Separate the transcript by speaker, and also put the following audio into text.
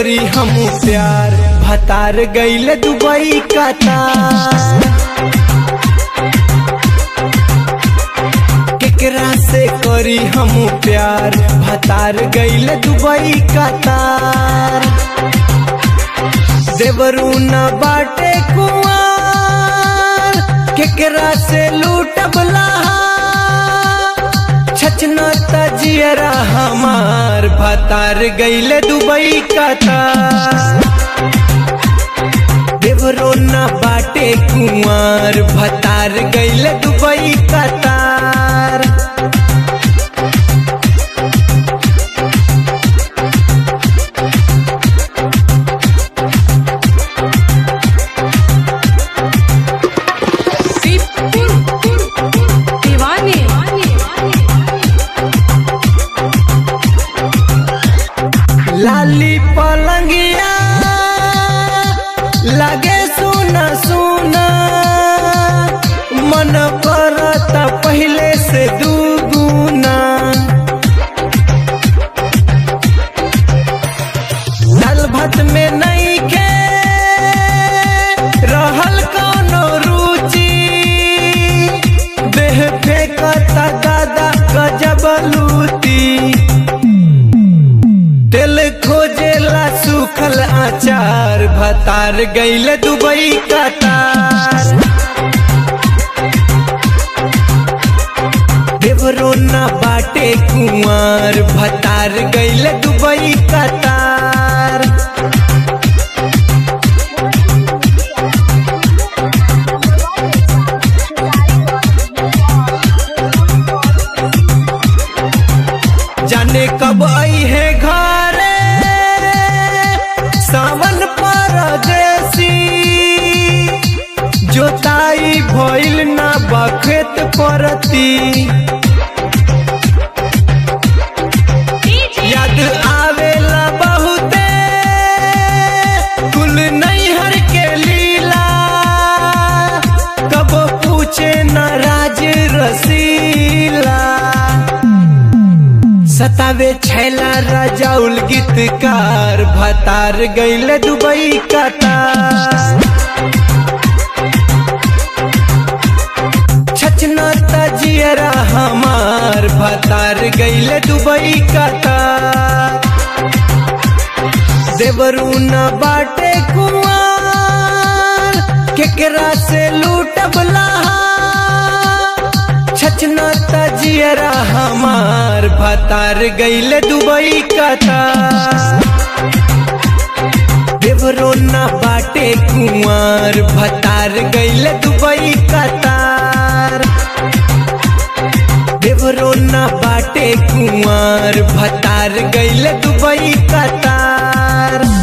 Speaker 1: करी हम प्यार भतार गईल दुबई कतार केकरा से करी हम प्यार भतार गईल दुबई कतार देवरू न बाटे कुआर केकरा से लूटबला छचना तजियरा हमार भतार गईले दुबई कतार देवरो न बाटे कुआर भतार गईले दुबई कतार
Speaker 2: दीवाने
Speaker 1: लाली पलंगिया लगे सुना सुना मन करता पहले से दुगुना दाल भात में नहीं के रहल कौनो रुचि देह फेंकता दादा गजब लूटी दिल खोजेला सुखल आचार भतार गईले दुबई कतार देवरो न बाटे कुंवर भतार गईले दुबई कतार जाने कब आई है घरे सावन परदेसी जोताई भइल ना बखेत परती याद आवेला बहुते कुल नैहर के लीला कब पूछे न राज रसीला सतावे छैला रजाउल गीतकार भतार गईले दुबई कतार छचना तजियरा हमार भतार गईले दुबई कतार देवरू न बाटे कुआर केकरा से लूटबला छचना तजियरा हमार भतार गईले दुबई कतार देवरो न बाटे कुआर भतार गईले दुबई कतार देवरो न बाटे कुआर भतार गईले दुबई कतार